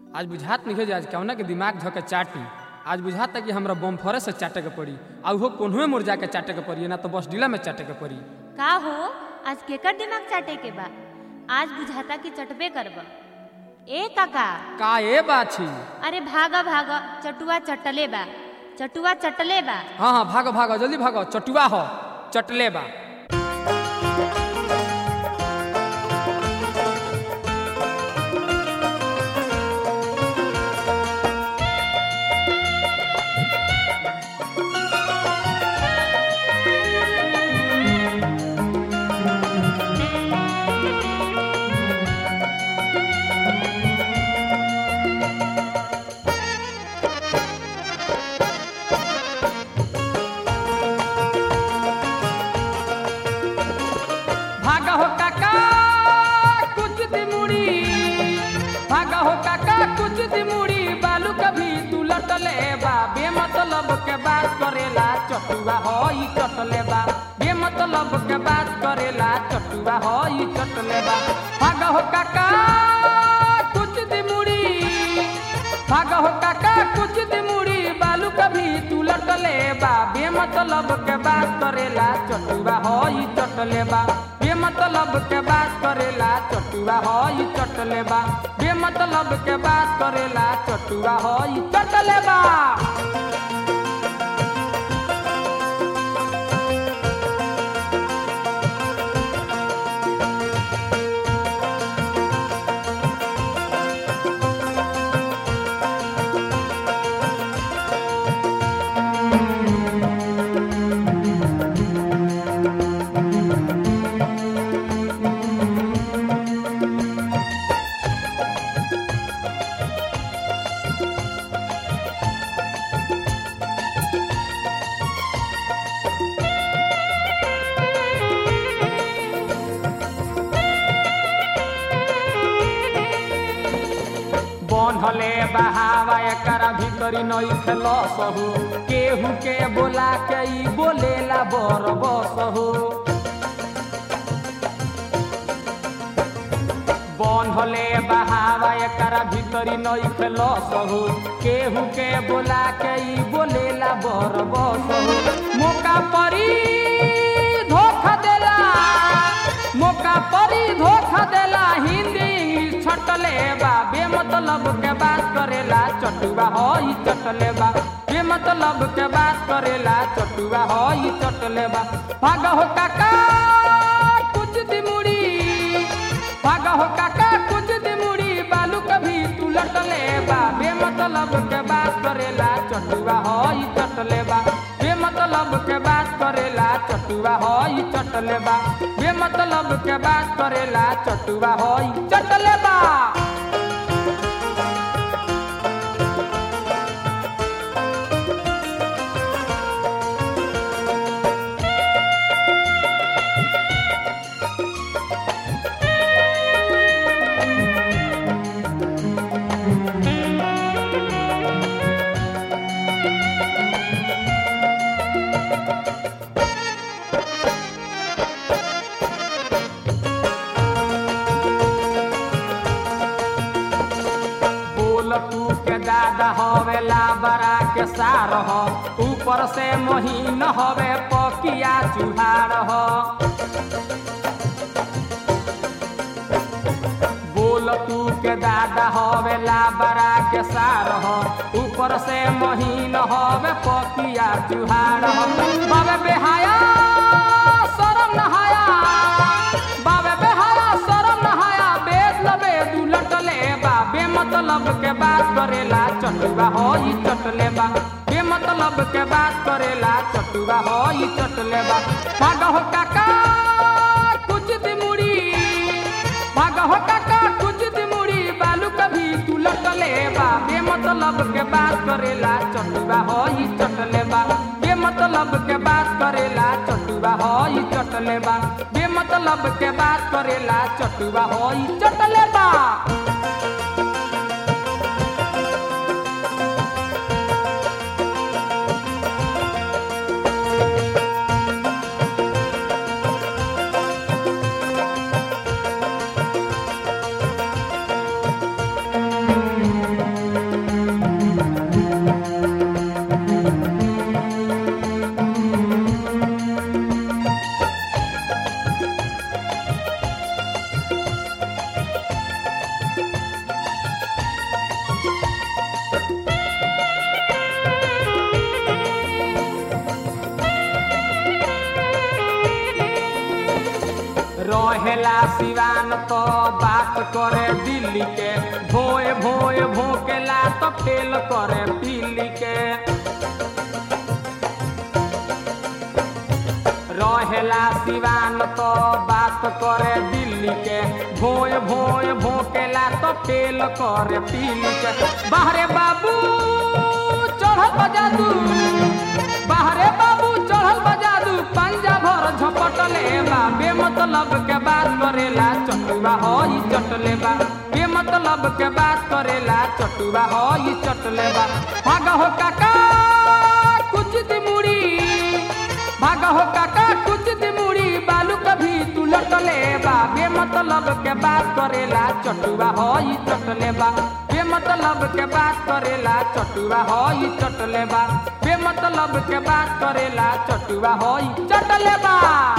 आज बुझात नहीं जे आज कौना के दिमाग धके चाटी आज बुझाता कि हमरा बम फरे से चाटे के पड़ी आ उहो कोन्हुए मोर जाके चाटे के पड़ी ना तो बस डीला में चाटे के पड़ी का हो आज केकर दिमाग चाटे के बा आज बुझाता कि चटबे करब ए काका का ए बाछी अरे भागा भागा चटुआ चटले बा चटुआ चटले बा हाँ हाँ भागो भागो जल्दी भागो चटुआ हो चटले बा भागा हो काका कुछ दिमुड़ी भागा हो काका कुछ दिमुड़ी बालू कभी तू लटले बा बेमतलब के बात करेला चटुआ हो ई चटले बा बेमतलब के बात करेला चटुआ हो ई चटले बा भागा हो काका कुछ दिमुड़ी भागा हो काका कुछ दिमुड़ी बालू कभी तू लटले बा बेमतलब के बात करेला चटुआ हो ई चटले बा बेमतलब के बात करेला चटुआ हो ई चटले बा बेमतलब के बात करेला चटुआ हो ई चटले बा बनहले बहावा एकर भीतरी नई खेलो सहु केहू के बोला के ई बोलेला बर बसहु बनहले बहावा एकर भीतरी नई खेलो सहु केहू के बोला के ई बोलेला बर बसहु मौका परी धोखा देला मौका परी धोखा देला हिंदी इंग्लिश छटले बा बेमतलब के बात करेला चटुआ हो ई चटले बा बेमतलब के बात करेला चटुआ हो ई चटले बा भाग हो काका कुछ दिमुड़ी भाग हो काका कुछ दिमुड़ी बालू कभी तू लटले बा बेमतलब के बात करेला चटुआ हो ई चटले बा बेमतलब के बात करेला चटुआ हो ई चटले बा बेमतलब के बात करेला चटुआ हो ई चटले बा बोल तू के दादा हवे लाबरा के सार हो ऊपर से महीन हवे पकिया चुहार हो बोल तू के दादा हवे लाबरा के सार हो ऊपर से महीन हवे पकिया चुहार हो बाबे बेहाया शरम नहाया बाबे बेहाया शरम नहाया बेद लबे दू लटले बा बेमतलब के बात करेला चटुआ हो ई चटले बा बेमतलब के बात करेला चटुआ हो ई चटले बा भाग हो काका कुछ दिमुड़ी भाग हो काका कुछ दिमुड़ी बालू कभी तू लटले बा बेमतलब के बात करेला चटुआ हो ई चटले बा बेमतलब के बात करेला चटुआ हो ई चटले बा बेमतलब के बात करेला चटुआ हो ई चटले बा रहेला सिवान तो बात करे दिल्ली के भोए भोए भोकेला तो फेल करे दिल्ली के रहेला सिवान तो बात करे दिल्ली के भोए भोए भोकेला तो फेल करे दिल्ली के बाहरे बाबू चढ़ल बजादू बाहरे बाबू चढ़ल बजादू पंजा भर झपटले बा बेमतलब के बात करेला चटुआ हो ई चटले बा बेमतलब के बात करेला चटुआ हो ई चटले बा भाग हो काका कुछ दिमुड़ी भाग हो काका कुछ दिमुड़ी बालू कभी तू लटले बा बेमतलब के बात करेला चटुआ हो ई चटले बा बेमतलब के बात करेला चटुआ हो ई चटले बा बेमतलब के बात करेला चटुआ हो ई चटले बा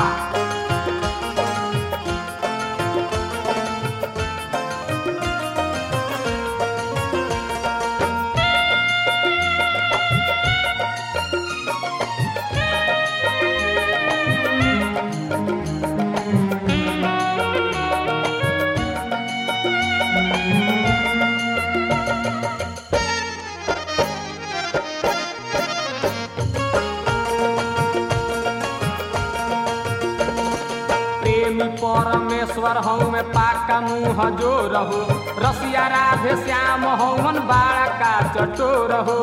प्रेमी परमेश्वर हूँ मैं पाका मुँह जो रहू रसिया राधे श्याम हवन बाड़ा का चटोर हो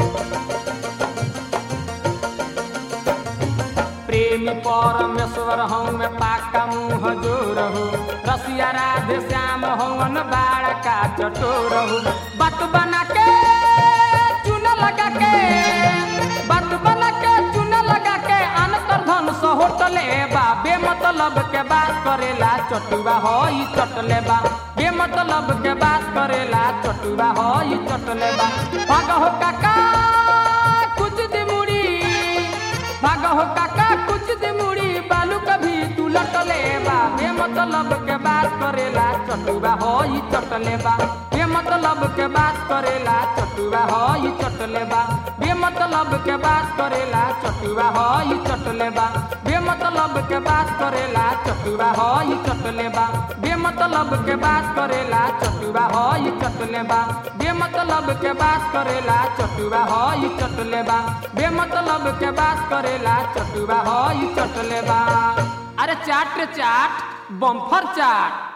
प्रेमी परमेश्वर हूँ मैं पाका मुँह जो रहू रसिया राधे श्याम हवन बाड़ा का चटोर हो बात बना के चून लगा के बात बना के चून लगा के अनकर धन सो होटले बा बेमतलब के बात करेला चटुआ हो ई चटले बा बेमतलब के बात करेला चटुआ हो ई चटले बा भाग हो काका कुछ दिमुड़ी भाग हो काका कुछ दिमुड़ी बालू कभी तू लटले बा बेमतलब के बात करेला चटुआ हो ई चटले बा बेमतलब के बात करेला चटुआ हो ई चटले बा बेमतलब के बात करेला चटुआ हो ई चटले बा बेमतलब के बात करेला चटुआ हो ई चटले बा बेमतलब के बात करेला चटुआ हो ई चटले बा बेमतलब के बात करेला चटुआ हो ई चटले बा बेमतलब के बात करेला चटुआ हो ई चटले बा अरे चाट रे चाट बम्फर चाट